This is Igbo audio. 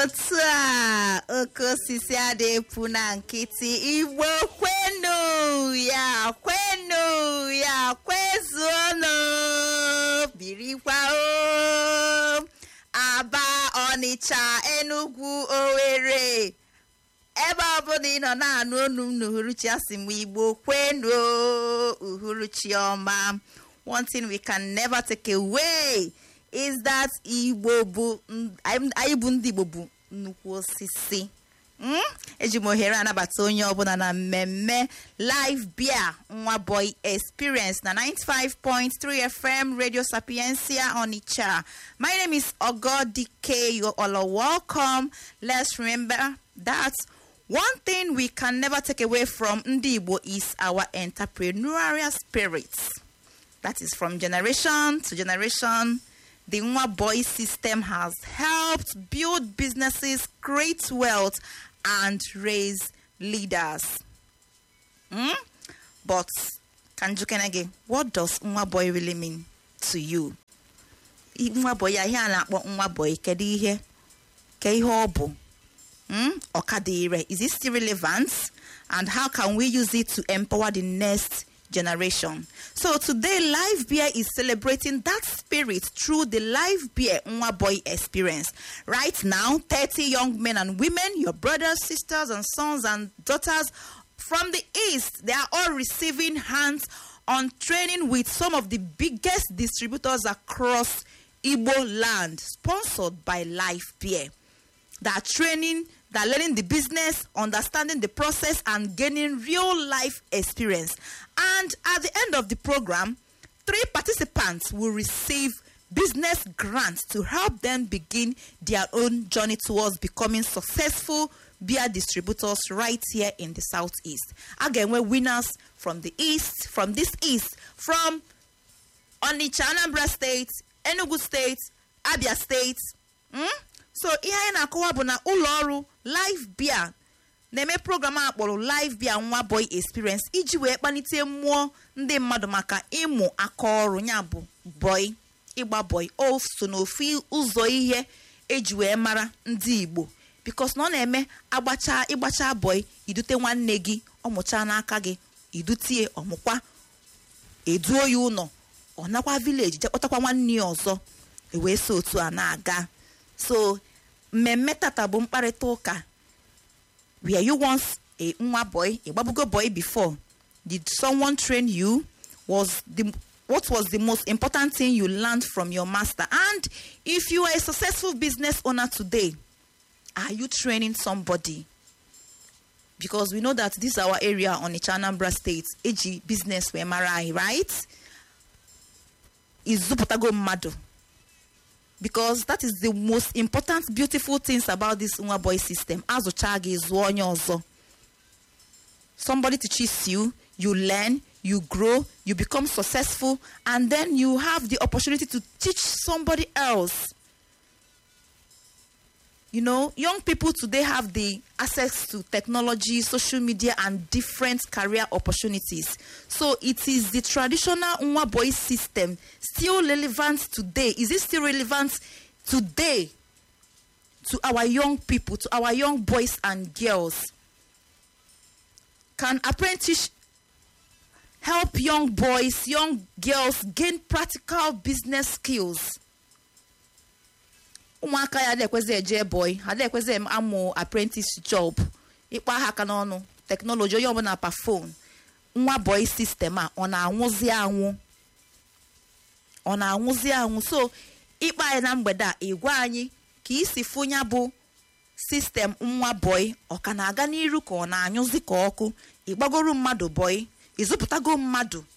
otu a oke osisi adịpụ na nkịtị igbo kwenu ya kwenu ya kwezuonu birikwa o aba ọnịcha enugwu owere ebe ọbụla ị nọ na-anụ onu m n'uhuruchi asị m igbo kwenu o, uhuruchi ọma one thing we can never take away is that igbo bụ anyị bụ ndị igbo bụ nnukwu osisi Mm? eji m ohere anabata onye ọbụla na mmemme live beer nwa boy experience na 95.3 fm radio sapiencia onitsha my name is ogodike you all are welcome let's remember that one thing we can never take away from ndị igbo is our entrepreneurial spirit that is from generation to generation the Nwa Boy system has helped build businesses, create wealth, and raise leaders. Hmm? But, Kanjukenege, what does Nwa Boy really mean to you? I- Nwa Boy, ya ihe a na-akpọ Nwa Boy, kedu ihe? Ke ihe ọ bụ? Hmm? Ọkadire, is it still relevant? And how can we use it to empower the next generation? So today, Live Beer is celebrating that spirit through the Live Beer Nwa Boy experience. Right now, 30 young men and women, your brothers, sisters, and sons and daughters from the East, they are all receiving hands on training with some of the biggest distributors across Igbo land, sponsored by Live Beer that training, that learning the business, understanding the process, and gaining real life experience. And at the end of the program, three participants will receive business grants to help them begin their own journey towards becoming successful beer distributors right here in the southeast. Again, we're winners from the east, from this east, from Onitsha, Anambra State, Enugu State, Abia State. Mm? so ihe anyị na-akọwa bụ na ụlọ ọrụ live beer na-eme program a kpọrọ live beer nwa boy experience iji wee kpalite mmụọ ndị mmadụ maka ịmụ aka ọrụ ya bụ boy ịgba boy o so n'ofu ụzọ ihe eji wee mara ndị igbo bikos na ọ na-eme agbacha ịgbacha boy idute nwanne gị ọmụcha n'aka gị idutie ọmụkwa eduo ya ụlọ ọ nakwa vileji jekpọtakwa nwanne ya ọzọ ewee so otu a na-aga so mmemme tata bụ mkparịta ụka were you once a nwa boy a gbabugo boy before did someone train you was the what was the most important thing you learned from your master and if you are a successful business owner today are you training somebody because we know that this is our area on the Anambra state eji business wee mara anyị right izụpụtago mmadụ because that is the most important beautiful things about this nwa boy system azụcha gị zụọ onye ọzọ somebody teaches you you learn you grow you become successful and then you have the opportunity to teach somebody else you know young people today have the access to technology social media and different career opportunities so it is the traditional nwa boy system still relevant today is it still relevant today to our young people to our young boys and girls can apprentice help young boys young girls gain practical business skills ụmụaka ya adịekwezi eje boy adịekwezi em- amụ apprentice job ịkpa ha aka n'ọnụ teknọlọji onye ọbụla pa fon nwa boy sistem a ọ na-anwụzi anwụ ọ na-anwụzi anwụ so ịkpa anyị na mgbede a ịgwa anyị ka isi fụnya bụ sistem nwa boy ọ ka na-aga n'iru ka ọ na-anyụzi ka ọkụ ịgbagoro mmadụ boy ịzụpụtago mmadụ